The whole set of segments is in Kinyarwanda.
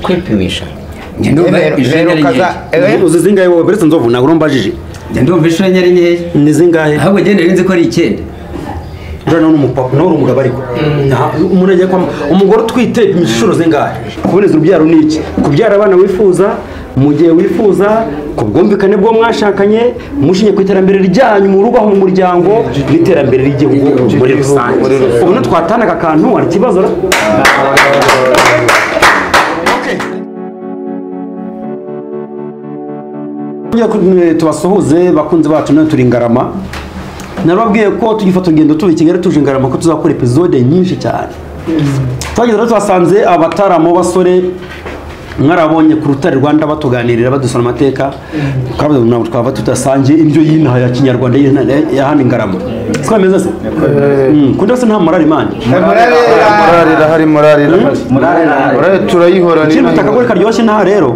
kwipimisha uzi zingahe wowe beretse nzovu ntabwo urumbajije ndumva inshuro enye ari nkeya ni zingahe ahubwo genda nzi ko ari icyenda uriya ni umupapa nawe uri umugabo ariko Nta- umuntu agiye kwa umugore utwite ipimisha inshuro zingahe kuboneza urubyaro ni iki kubyara abana wifuza mu gihe wifuza ku bwumvikane bwo mwashakanye mushingiye ku iterambere ryanyu mu rugo aho mu muryango n'iterambere ry'igihugu muri rusange ubu ntitwatahana aka kantu hari ikibazo ra Kugira ngo tubasuhuze bakunzi bacu nawe turi ngarama narababwiye ko tugifata urugendo tuva i kigali tuje ngarama ko tuzakora epizode nyinshi cyane twageze rero tuhasanze abataramu b'abasore mwarabonye ku rutare rwanda batuganirira badusana amateka twavuze ngo ntabwo twava tudasangiye indyo y'inaha ya kinyarwanda y'inaha- ya hano i ngarama siko bimeze se Mm, kundi wese nta morali mani murare morali irahari morali irahari morali turayihorana ikintu utakagore karyoshye inaha rero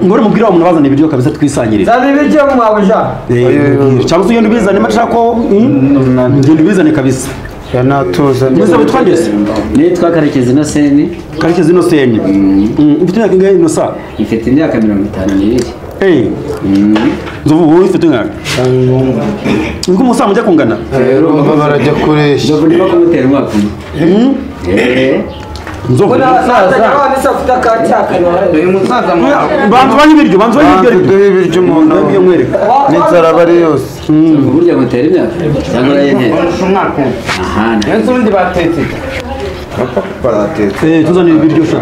ngore mubwire wa muntu bazana ibiryo kabisa twisangirire zana ibiryo mwabuja Eh, cyangwa se ugenda ubizane mashaka ko mm, ugenda ubizane kabisa yanatuzanye mwese bitwageze niyo twakarekeza ino seni karekezi ino senye mfite imyaka ingahe ino saa ifite imyaka mirongo itanu n'ibiri Hey, nzovu wowe ufite ingahe niko umusaza mujya kungana rero baba barajya kureshya nzovu niba kumutera umwaka umwe Eh. nzovu uyu musaza banza ubahe ibiryo banza ubahe ibiryo ariko. banduduhe ibiryo umuntu Ndabyo mwereka n'inzara aba ari yose Nzovu burya mutera imyaka cyangwa urayintera umwaka umwe aha ni ndetse ubundi batetse Eh, tuzanire ibiryo sha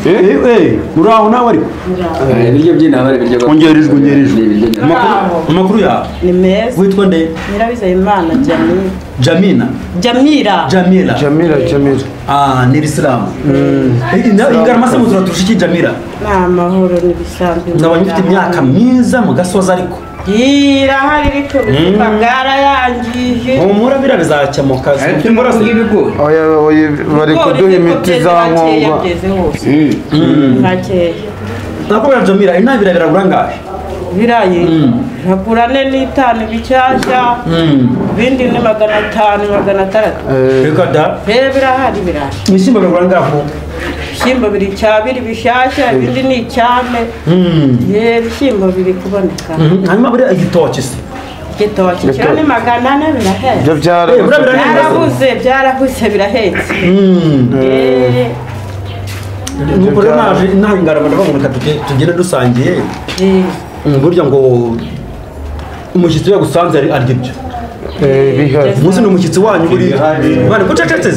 Eh, eh, muraho nawe ariko ibiryo by'intama ibiryo Ongerejwe, ongerejwe. ongerejwe Amakuru- amakuru yawe ni meza witwa nde nyirabizayimana jamira jamina jamira jamila jamira jamira Ah, ni irisilamu ingarama se muzura turusha iki jamila ni amahoro n'ibisanzwe ndabona ufite imyaka myiza mu gasozi ariko irahari ariko ubuzima bwarayangije humura bira bizakemuka turimo kuvuga ibigori oya oya bari kuduha imiti za nkongwa yageze hose ntakeya nakubwira jamila intabira biragura ngahe birayi nkagura ane n'itanu bishyashya ibindi ni magana atanu magana atandatu reka da rero birahari birahari ibishyimbo biragura ngaho ibishyimbo biri icyabiri bishyashya ibindi ni icyane ye ibishyimbo biri kuboneka hanyuma buriya igitoki se igitoki kiro ni magana ane birahari ibyo Eh, buriya byarabuze birahenda byarabuze byarabuze birahetse Eh, nuko rero naje nawe ingarama ndavuga ngo reka tuge- tugende dusangiye eh, Mm, burya ngo umushyitsi iyo yagusanze ari- arya ibyo Eh, bihari umunsi ni umushyitsi wanyu buriya bari kucecetse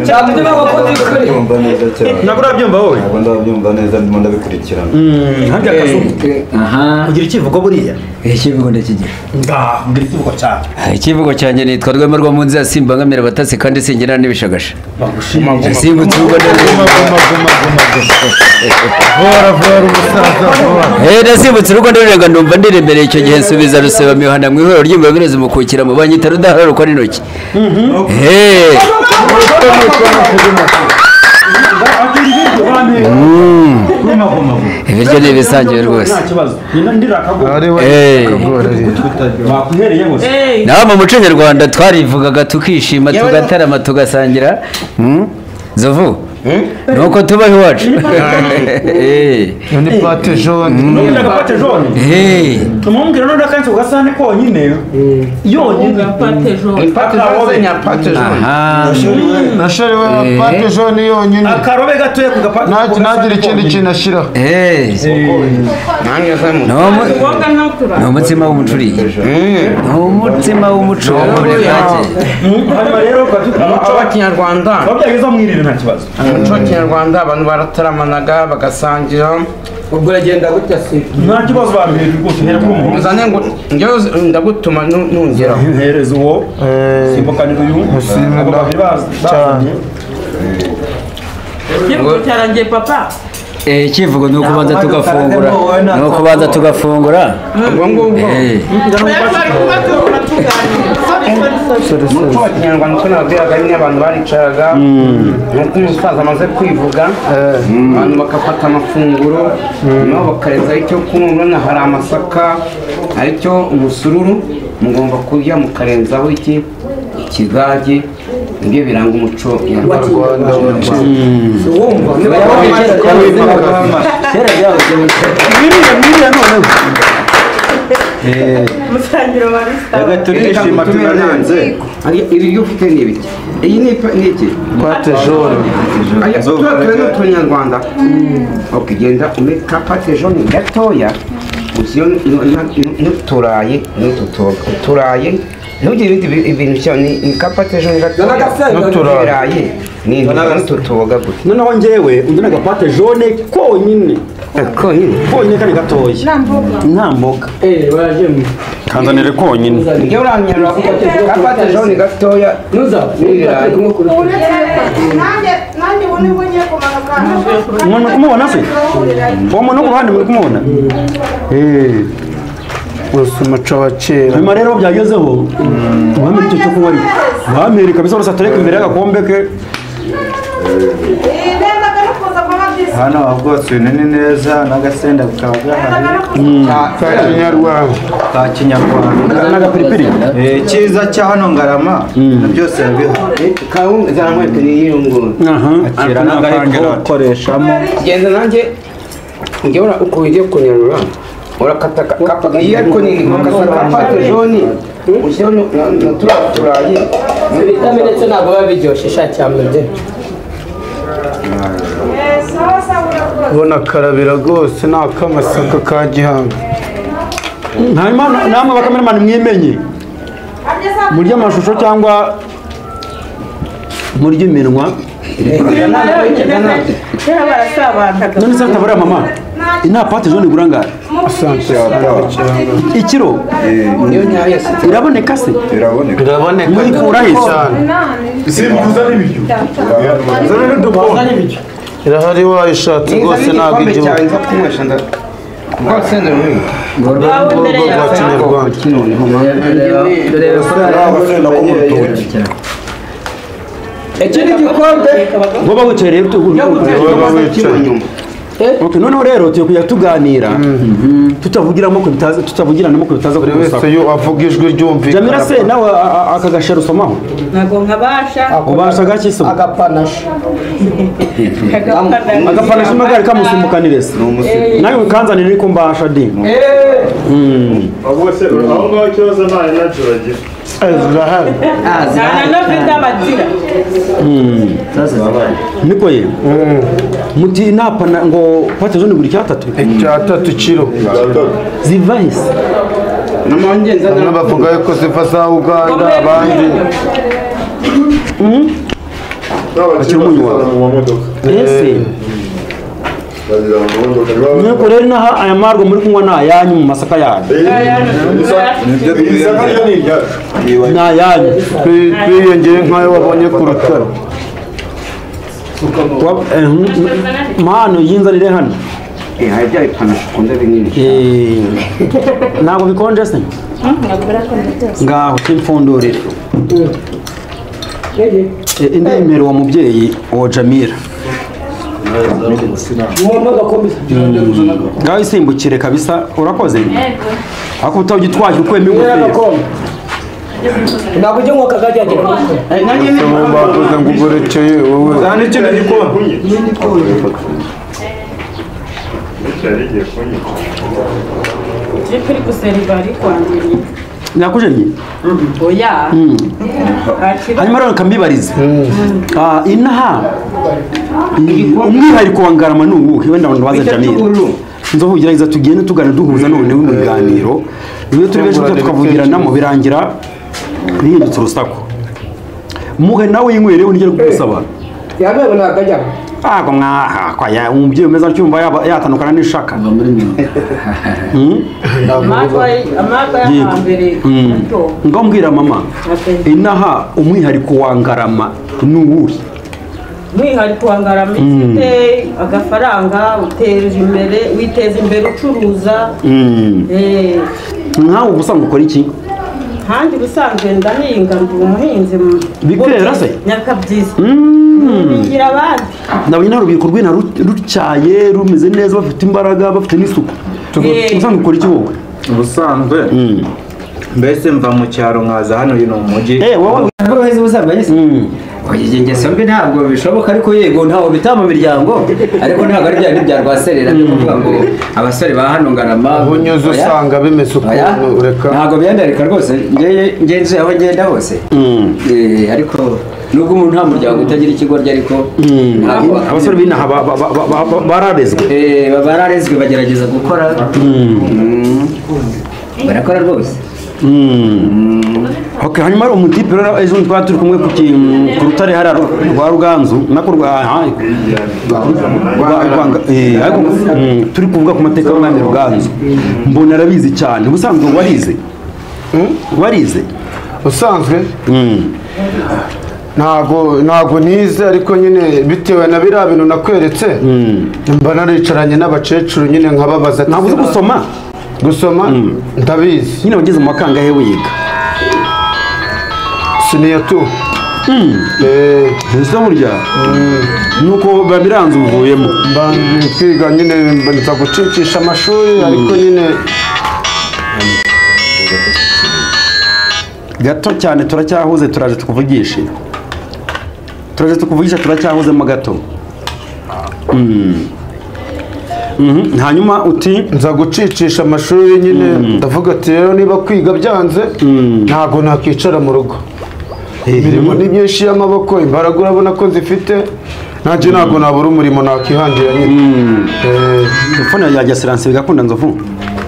cyane niba wakoze ibigori Ndumva neza cyane ntabwo urabyumva wowe ntabwo ndabyumva neza ndimo ndabikurikirana Mm, harya akazungu aha ugira ikivugo buriya ikivugo ndakigira ngaha ugira ikivugo cyane ikivugo cyanjye nitwa rwema rwo mu nzi ya simbangamira abatasi kandi singira n'ibishagasha simbutse urugo vora vora umusaza vora nasimbutse urugo ndirenga ndumva ndiremereye icyo gihe nsubiza ruseba mihana mu ihuriro ry'imbamirezi mu kukira mu banki itari udahararukwa n'intoki Eh. ibiryo ni ibisangiwe rwose nta kibazo nyina ndira akaguru ari we Eh. akagora ariya bakuhereye bose eh, naho mu muco nyarwanda twarivugaga tukishima tugatarama tugasangira zovu ni uko tubaho iwacu Eh. ni pate jone n'ubundi agapate jone Eh. tumwumvire noneho akenshi ku gasahane konyine yonyine ipate zose nyapate zose aha nashariwe na pate jone yonyine akarobe gatoya ku gapa- Nta- ku ntagira gasahane ikindi konyine. kintu ashyiraho Eh. nanjye se mu Ni umu- ngombwa no ni kurara umutsima w'umucuriye ni umutsima w'umuco Mm, hanyuma rero ukaba ufite muco wa kinyarwanda Aho byageze mwirire nta kibazo mu muco wa kinyarwanda abantu barataramanaga bagasangira ubwo uragenda gutya si nta kibazo bambere rwose uhere kuri umuhungu uzane ngo njyewe ndagutuma nu- nungeraho ntereza uwo simbukanira uyu Musimbe abo nda- babiri bazi cyane. ikivugo cyarangiye papa ikivugo ni ukubanza tugafungura ni ukubanza tugafungura ubwo ngubwo Eh. twari kuba tugura tuganira Sorry, sorry, sorry. umuco wa kinyarwanda uko nababwiraga nyine abantu baricaraga nk'uko umusaza amaze kwivuga abantu bagafata amafunguro nabo bakarezaho icyo kunywa urabona hari amasaka aricyo umusururu mugomba kurya mukarenzaho iki ikigage nibyo biranga umuco nyarwanda Rwanda kera byahoze mwiriya mwiriya noneho Eh, umusangiro wa risitara reka turishima tunarenze iri ryo ufite ni ibiki iyi ni ipa- ni iki pate jaune Aya, tuba turi ni utunyarwanda ukigenda umeka patejoni gatoya ugiye n'uturaye n'ututoga uturaye ntugire ibindi bi- ibintu cyane ni- ni kapatejoni gatoya n'uturaye ni n'ututoga gusa noneho njyewe undana agapate jaune konyine konyine konyine kandi gatoya nta mboga kanzanire konyine njye uranyarura kapatejoni gatoya n'ibirayi umuntu kumubona se uwo muntu wo ku ruhande muri kumubona Eh, gusa umuco wa kera hanyuma rero byagezeho bamenya icyo cyo kunywa ariko bamwereka bisa rwose atereka imbere y'agakombe ke hano habwotse ibinini neza n'agasenda bukaba gahari ka kinyarwanda ka kinyarwanda n'agapiripiri Eh, icyiza cya hano ngarama byose bihari kawunga zaramwete n'iyirungura aha kera ntabwo ari ko gukoreshamo genda nanjye njye ura uko ugiye kunyarura urakata ka- kapa iyo ariko ni ugakata kapate joni ushyiraho na- na na turiya turayi ibitamenetse ntabwo biba biryoshye sha cyambere bye ubona karabira rwose ni ak'amasaka ka gihanga hanyuma namwe bakameramani mwimenye murya amashusho cyangwa murya iminwa kera barasabanaga none se hatabariya mama inta pate zone igura angahe asante yatawe cyangwa ikiro niyo nyayo yasutse iraboneka se biraboneka biraboneka muyikura he se cyane irahari wayishatse rwose nizanye ntabwo igikombe igihugu cyawe nza kunywesha nda rwose ndarumiwe ngaho mbere urwego rwa yawe kinyarwanda turebe ko ikindi gikombe woba wicaye rero tugura Niba wicaye. Okay, noneho rero tugiye kujya tuganira tutavugiramo ku bitaza tutavugiranamo ku bitaza buri wese kumusaka iyo avuga ijwi jamira ryumvikana se nawe a- a- aka gasha rusomaho ntabwo nkabasha ubasha agakisomo agapanashi kagapana agapanasha magari kamusumukanire se nawe ukanzanire ariko mbasha di bose aho ngaho ikibazo nta energy bagira zirahari nta na novida bagira niko ye muti napana ngo pate zone buri cyatatu icya tatu kiro zivahise bamwe namanje nzana bavuga yuko ziva za uganda abandi n'abakiri bakizana mu mamodoka ese bazizana mu mamodoka niba nuko rero inaha aya marwa muri kunywa ni ayanyu mu masaka yanyu nibyo iyi saka ryo ni iryacu ni ayanyu twi- twiyongeye nk'ayo wabonye ku rutare Wa- eh, mm, mpano yinzanire hano hari bya ipanasho ukunda binini Eh, ntabwo bikonje se ngaho kimfundurire Eh, indi nimero uwo mubyeyi uwo jamira Mm. ngaho isimbukire kabisa urakoze ariko utaba ugitwaje ukuyemo ingofero ntabwo ujya nko kagajya gikuru ubu bakoze ngo ugurekeye wowe aha ni ikintu gikombe cyari igiye kunyura jipu iri guseriva ari kwangiriye nakujemye oya ntakiri hanyuma rero kamibarize Ah, inaha umwihariko wa ngarama ni uwuhe wenda abantu baza Icyo jamira cy'ubururu. nzoho ugerageza tugende tugana duhuza noneho mu biganiro iyo turi benshi tujya tukavugiranamo birangira bihindutse urusaku muhe nawe yinywere unigere kugusaba yabewe nagajya ntabwo mwaha kwaya umubyeyi umeze acyumva yaba- yatandukana n'ishaka Mm? amagwa amagwa y'ahambere Mm. muto ngaho mbwira mama inaha umwihariko wa ngarama ni uwuhe umwihariko wa ngarama ifite agafaranga uteje imbere witeza imbere ucuruza Mm. eh, nkawe uba usanga ukora iki kandi ubusanzwe ndahinga ndi umuhinzi mu- Bikera se? nyakabyizi Mm. bigira abandi ndabona ino urubyiruko rw'ino ru- rutyaye rumeze neza bafite imbaraga bafite n'isuku Yego. ubusanzwe ukora iki wowe ubusanzwe mbese mva mu cyaro nkaza hano uyu ni umujyi Eh, wowe ntabwo uheze ubuzima nyine Mm. izi ngeso mbi ntabwo bishoboka ariko yego ntawe bita mu miryango ariko ntabwo ari bya bindi bya rwaserera byo kuvuga ngo abasore ba hano ngarama ubunyuze oya, usanga bimeze oya, ukuntu ureka ntabwo byandarika rwose ngeye ngenzuye aho ngenda hose Eh, ariko nubwo umuntu nta muryango utagira ikigo arya ariko ntabwo abasore b'inaha ba- ba- ba- ba- ba- bararezwe Eh, baba bararezwe bagerageza gukora Mm. barakora rwose Ok, hanyuma hari umutipe rero ejo twari turi kumwe ku ki- ku rutare hari rwa ruganzu nako rwa aha, rwa- rwa- eh, ariko, mm, turi kuvuga ku mateka y'umwami ruganzu mbona arabizi cyane ubusanzwe warize warize usanzwe ntago ntago nize ariko nyine bitewe na biriya bintu nakweretse mba naricaranye n'abakecuru nyine nkababaza ati ntabwo uzi "Seba, gusoma gusoma ndabizi nyine wageze mu makangahe wiga siniya tu Eh, ntuzi burya nuko biba biranze uvuyemo mba kwiga nyine mba nza gucicisha amashuri ariko nyine gato cyane turacyahuze turaje tukuvugishe turaje tukuvugisha turacyahuzemo gato Mm. Mhm, hanyuma uti nza gucicisha amashuri nyine ndavuga ati rero niba kwiga byanze ntabwo nakwicara mu rugo imirimo ni myinshi y'amaboko imbaraga urabona ko nzifite nanjye ntabwo nabura umurimo nakwihangira nyine Eh, telefone yajya siranse bigakunda nzovu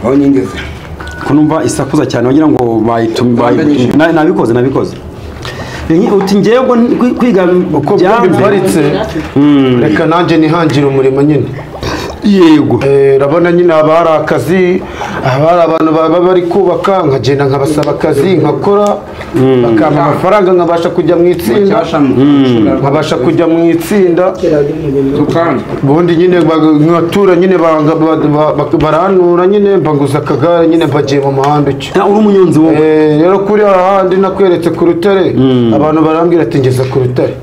aho nigeze ko numva isakuza cyane wagira ngo bayitum- bayi- na- nabikoze nabikoze Iyi- uti ngewe ubwo kwi- kwiga uko bwa biparitse reka nanjye nihangire umurimo nyine yego Eh, urabona nyine haba hari akazi haba hari abantu baba bari kubaka nkagenda nkabasaba akazi nkakora bakampa amafaranga nkabasha kujya mu itsinda nkabasha kujya mu itsinda tukandi ubundi nyine bag- nkatura nyine banga- ba- ba- ba- barantura nyine mbaguza akagare nyine mpagiye mu muhanda ucyo Na, uri umunyonzi wowe Eh, rero kuri hahandi nakweretse ku rutare abantu barambwira ati ngeze ku rutare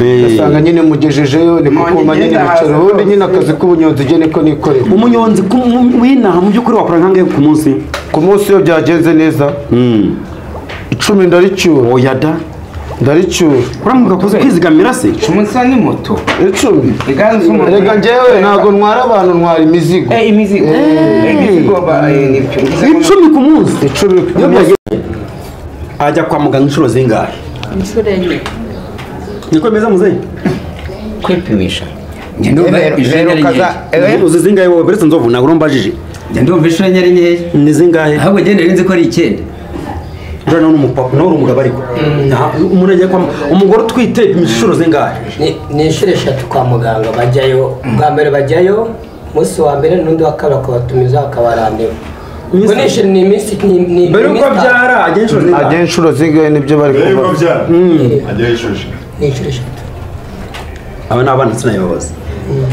Eh. ugasanga nyine mugejejeyo ni kukuma nyine bicara ubundi nyine akazi k'ubunyonzi njye niko nikorera umunyonzi ku- mu- w'inaha mu by'ukuri wakora nkangahe ku munsi ku munsi iyo byagenze neza icumi ndaricyura oya da ndaricyura uramuka kuzi kwizigamira se umusa ni moto icumi iganze umuntu reka njyewe ntabwo ntwara abantu ntwara imizigo Eh, imizigo Eh, imizigo ba- eh, nibyo. Ngize ngo- icumi ku munsi icumi Iyo byageze- ajya kwa muganga inshuro zingahe inshuro enye niko bimeze muzehe kwipimisha njye ndumva rero ishenyeri nkeya ukaza eh, uzi zingahe wowe beretse nzovu ntabwo urumbajije njye ndumva ishenyeri nkeya ni zingahe ahubwo njye nzi ko ari icyenda uriya nawe ni umupapa nawe uri umugabo ariko Nta- umuntu ajya kwa mu- umugore utwite ipimisha inshuro zingahe ni ni inshuro eshatu kwa muganga bajyayo bwa mbere bajyayo umunsi wa mbere n'undi wa kabiri akabatumiza akabarandeho ubwo ni inshuro- ni iminsi ni ni- ni mbere iminsi yuko abyara ajya inshuro ajya zingahe inshuro zingahe nibyo bari Mbere y'uko kuvuga abyara ajya yishushe ni inshuro eshatu aba ni abana sinayoboza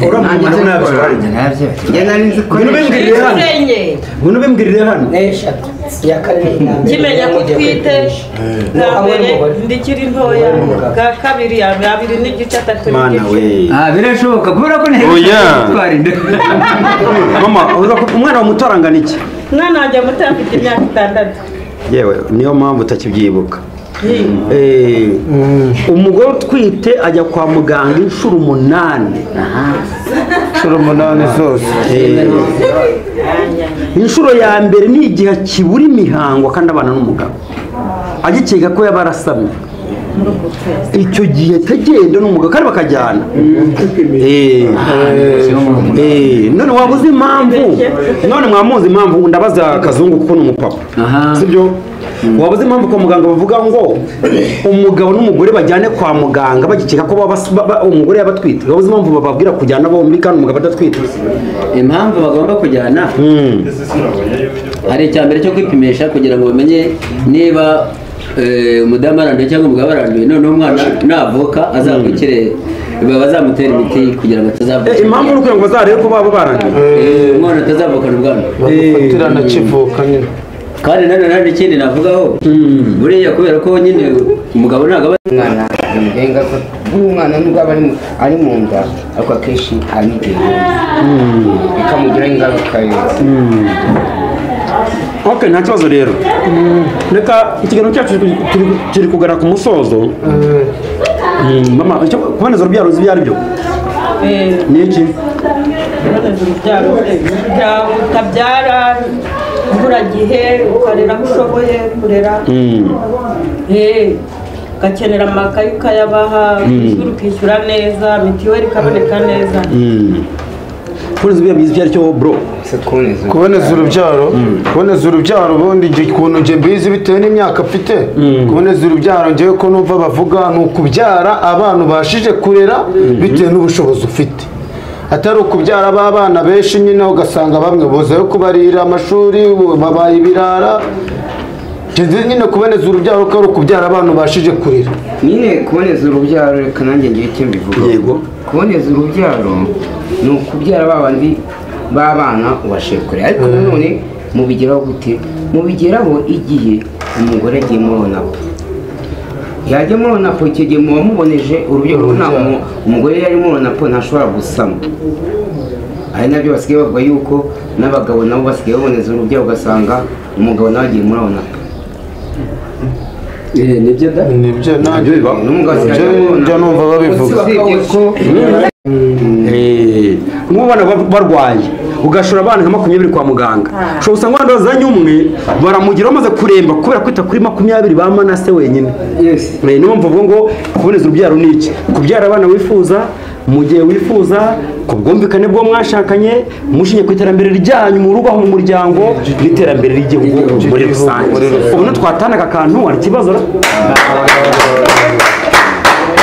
uriya nanjye mugabo nzi ko nabyo ari- njye nari nzi ko Ngwino ari- ubimbwirire hano inshuro enye ngwino ubimbwirire hano ni eshatu iya kane ni iya mbere kimenya ko utwite bwa mbere ndikiri ntoya bwa kabiri ya abiri n'igice atatu mana n'igice we ah birashoboka kubera ko ntihebye Oya. gutwara inda mama uza ku- umwana wa muto arangana iki mwana wanjye muto afite imyaka itandatu yewe niyo mpamvu utakibyibuka Ye. Eh, umugore utwite ajya kwa muganga inshuro umunani inshuro umunani zose Eh, inshuro ya mbere ni igihe kibura imihango kandi abana n'umugabo agikeka ko yaba arasamye icyo gihe atagenda n'umugabo kandi bakajyana Eh, eh, none waba uzi impamvu none mwamuzi impamvu ndabaza kazungu kuko ni umupapa Aha. sibyo waba uzi impamvu kwa muganga bavuga ngo umugabo n'umugore bajyane kwa muganga bagikeka ko baba bas- ba- ba- umugore yaba atwite waba uzi impamvu bababwira kujyana bombi kandi umugabo adatwite impamvu bagomba kujyana ese sinabonye y'uburyo hari icya mbere cyo kwipimisha kugira ngo bamenye niba eh, umudamu aranduye cyangwa umugabo aranduye noneho umwana navuka azamukire bazamutera imiti kugira ngo Eh, impamvu atazavuka ni ukugira ngo bazarebe ko baba barangiye Eh, umwana atazavukana ubwana bagufatirana kivuka nyine kandi nanone nta n'ikindi navugaho buriya kubera ko nyine umugabo ntabwo aba umwana bimugenga ko n'umwana nubwo aba ari mu- ari mu nda ariko akenshi anigenga bikamugiraho ingaruka yose ok nta kibazo rero reka ikiganiro cyacu turi- turi- kiri kugana ku musozo Mm, mama icyo kuboneza urubyaro uzi ibyo ari byo Eh, ni iki kuboneza urubyaro kujya utabyara imvura gihe ukarera aho ushoboye kurera Mm, Eh, ugakenera amakayi ukayabaha ukishyura ukishyura neza mitiweli ikaboneka neza mm. kuboneza urubyaro uzi ibyo ari cyo bro kuboneza urubyaro kuboneza urubyaro ubundi njye ukuntu njye mbizi bitewe n'imyaka mfite kuboneza urubyaro njyewe ko numva bavuga ni ukubyara abana ubashije kurera bitewe n'ubushobozi ufite atari ukubyara b'abana benshi nyine ugasanga bamwe buzayo kubarira amashuri babaye ibirara Njye nzi nyine kuboneza urubyaro ko ari ukubyara abana ubashije kurera nyine kuboneza urubyaro reka nanjye ngiye icyo mbivuga Yego. kuboneza urubyaro ni ukubyara ba bandi b'abana ubashije kure ariko nanone mubigeraho gute mubigeraho igihe umugore agiye muri onapu yajya muri onapu icyo gihe muba muboneje urubyaro nta mu- umugore yari muri onapu ntashobora gusama ari nabyo basigaye bavuga yuko n'abagabo nabo basigaye baboneza urubyaro ugasanga umugabo nawe agiye muri onapu Eh, nibyo da nibyo nabyo biba n'umugabo asigaye Njye- muri onapu. njye numva babivuga usibye ko Eh, nk'ubu abana ba- barwaye ugashora abana nka makumyabiri kwa muganga ushobora usanga abana bazanye umwe baramugira bamaze kuremba kubera kwita kuri makumyabiri ba manase wenyine Yes. Eh, niyo mpamvu bavuga ngo kuboneza urubyaro ni iki kubyara abana wifuza mu gihe wifuza ku bwumvikane bwo mwashakanye mushingiye ku iterambere ryanyu mu rugo aho mu muryango n'iterambere ry'igihugu muri rusange ubu twatanaga akantu hari ikibazo ra?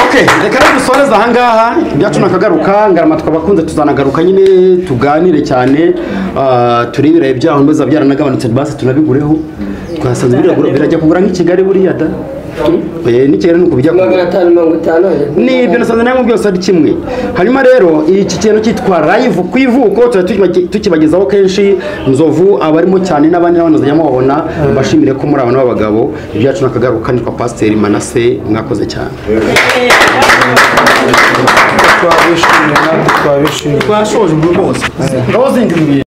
Okay, reka rero dusoreze ahangaha ibyacu nakagaruka ngarama twabakunze tuzanagaruka nyine tuganire cyane ah, turebe ibirayi byaho niba bizaba byaranagabanutse basi tunabigureho twasanze biragura birajya kugura nk'i Kigali buriya da Eh, n'i Kigali nuko bijya magana kugura atanu mirongo itanu ni ibyo nasanze namwe byose ari kimwe hanyuma rero iki kintu cyitwa live ku ivuko tuba tukiba- tukibagezaho kenshi nzovu abarimo cyane n'abandi n'abandi bazajyamo babona bashimire ko muri abantu b'abagabo ibyacu nakagaruka nitwa pasiteri manase mwakoze cyane twabishimye natwe twabishimye twashoje ubu bwose rozingi bibiri